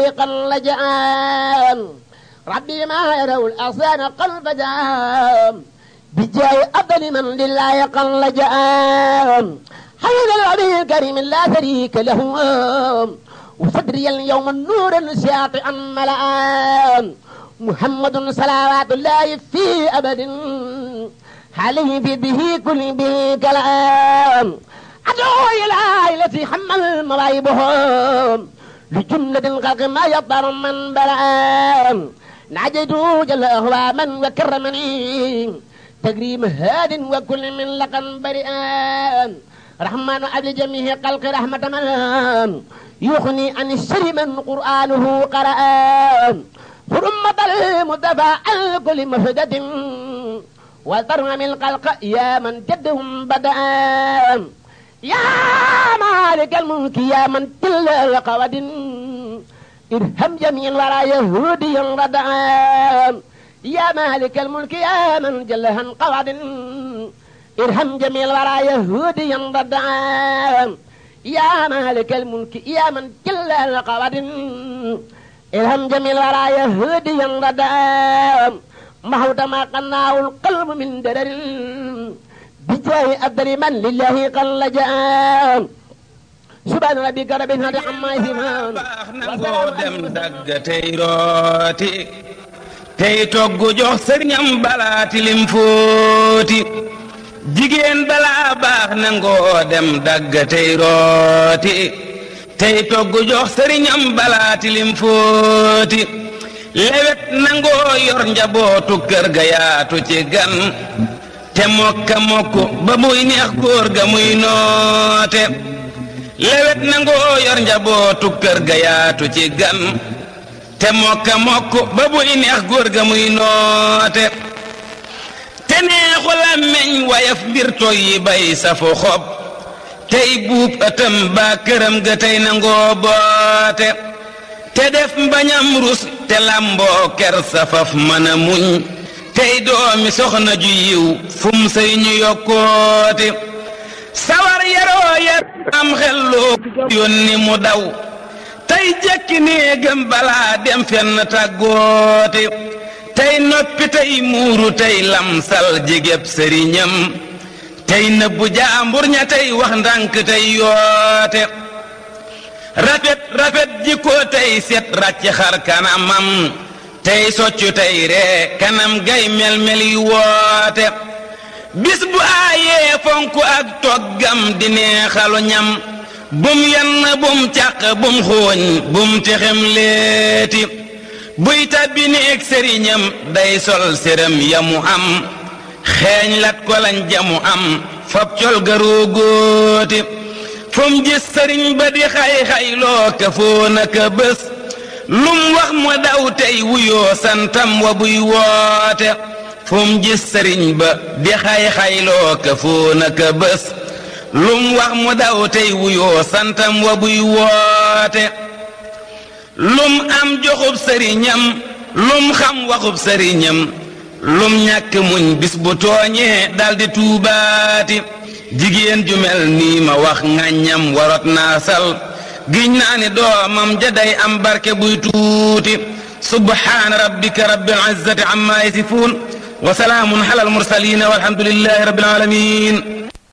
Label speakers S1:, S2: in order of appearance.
S1: لله قد لجأن ربي ما يروا الأصان قلب جام بجاي أفضل من لله قد لجأن حي العبي الكريم لا شريك له وصدري اليوم النور ساطعا ملآن محمد صلوات الله في أبد عليه في به كل به كلام أدعو إلى التي حمل مواهبهم لجملة الخلق ما يضر من بلان نعجيت جل أهواما وكرمني تكريم هاد وكل من لقن بريئان رحمن أبل جميع خلق رحمة من يغني عن الشر من قرآنه قرآن حرمة المدفع عن كل مفسدة وترهم الخلق يا من جدهم بدأ يا مالك الملك يا من تل القواد ارحم جميع الورى يهوديا ردعان يا مالك الملك يا من جلها قواد ارحم جميع الورى يهوديا ردعان يا مالك الملك يا من جل القواد ارحم جميع الورى يهوديا ردعان محوت ما قناه القلب من درر بجاه أبدل من لله قل جاء سبحان ربك رب العزة عما يصفون
S2: baax nangoo dem dagg tey rooti tey togg jox sëriñam balaa tilim fóoti jigéen balaa baax nangoo dem dagg tey rooti tey togg jox sëriñam balaa tilim fóoti lewet nangoo yor njabootu kër ga yaatu ci gan te mokka mokk ba muy neex góor ga muy noote lewet nangoo yor njabootu kër ga yaatu ci gan te mokka mokk ba muy neex góor ga muy noote te neexu làmmeñ wayaf mbir toy yi bay safu xob tey buub ëtëm baa këram ga tey nangoo boote te def mbañam rus te làmboo ker safaf mën a muñ tey doomi soxna ju yiw fum say ñu yokkooti sawar yaroo yar am xelloo yónni mu daw tey jekki néegam balaa dem fenn tàggooti tey noppi tey muuru tey lamsal jigéb sëriñam tey nëbbu jaambur ña tey wax ndànk tey yoote rafet rafet jikko tey set ràcc xar kanamam tey soccu tey ree kanam gay mel-mel yi woote bis bu aayee fonk ak toggam di neexalu ñam bum yenn bum càq bum xooñ bum texem leeti buy tabbi néeg sëriñam day sol séram yamu am xeeñ lat ko lañ jamu am fab col garoo góoti fum gis sëriñ ba di xay-xay loo ka foo naka bés lum wax mu daw tey wuyoo santam wa buy woote fum gis sëriñ ba di xay-xay loo ka foo naka bés lum wax mu daw tey wuyoo santam wa buy woote lum am joxub sëriñam lum xam waxub sëriñam lum ñàkk muñ bis bu tooñee daldi tuubaati jigéen ju mel nii ma wax ŋàññam warot naa sal giñ naa ni doomam ja day am barke buy tuuti subhaana rabbika rabbil izzati amma yasifuun wa salaamun ala al mursaliin walhamdulillahi rabbil aalamiin